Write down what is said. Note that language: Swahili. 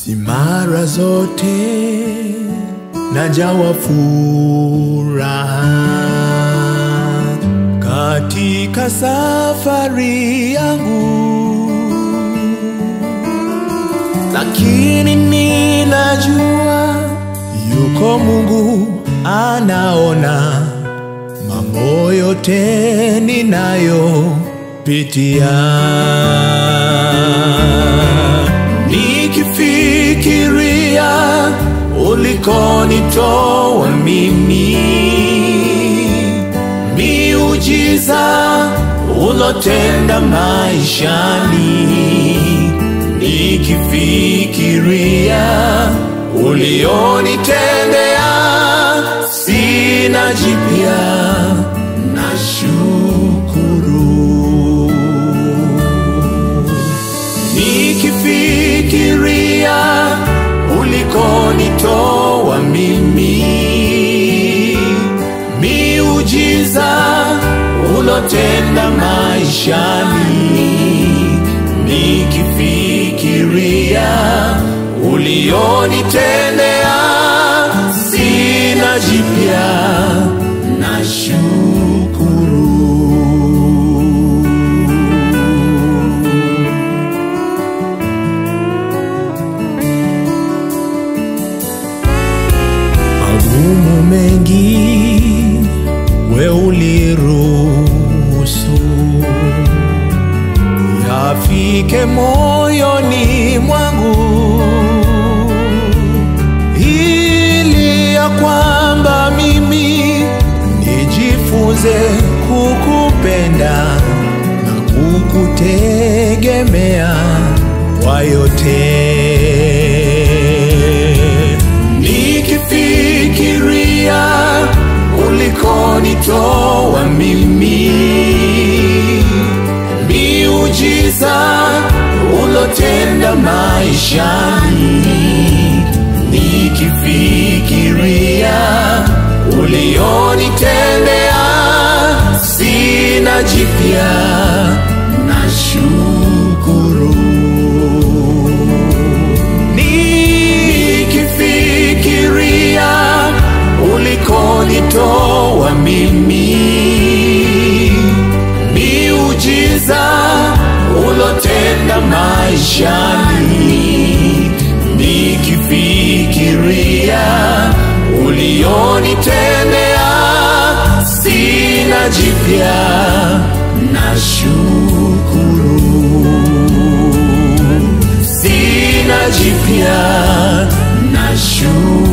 si mara zote najawa furaha katika safari yangu, lakini ninajua yuko Mungu anaona mambo yote ninayopitia. Nikifikiria ulikonitoa mimi, miujiza ulotenda maishani, nikifikiria ulionitendea, sina jipya na shukuru nikifikiria ulikonitoa mimi, miujiza ulotenda maishani, nikifikiria ulionitendea, sina jipya na shukuru. magumu mengi we uliruhusu yafike moyoni mwangu, ili ya kwamba mimi nijifunze kukupenda na kukutegemea kwa yote nikifikiria ulikonitoa mimi, miujiza ulotenda maishani, nikifikiria ulionitendea, sina jipya na shukuru nikifikiria ulikonitoa mimi, miujiza ulotenda maishani, nikifikiria ulionitendea, sina jipya na shukuru sina jipya na shukuru.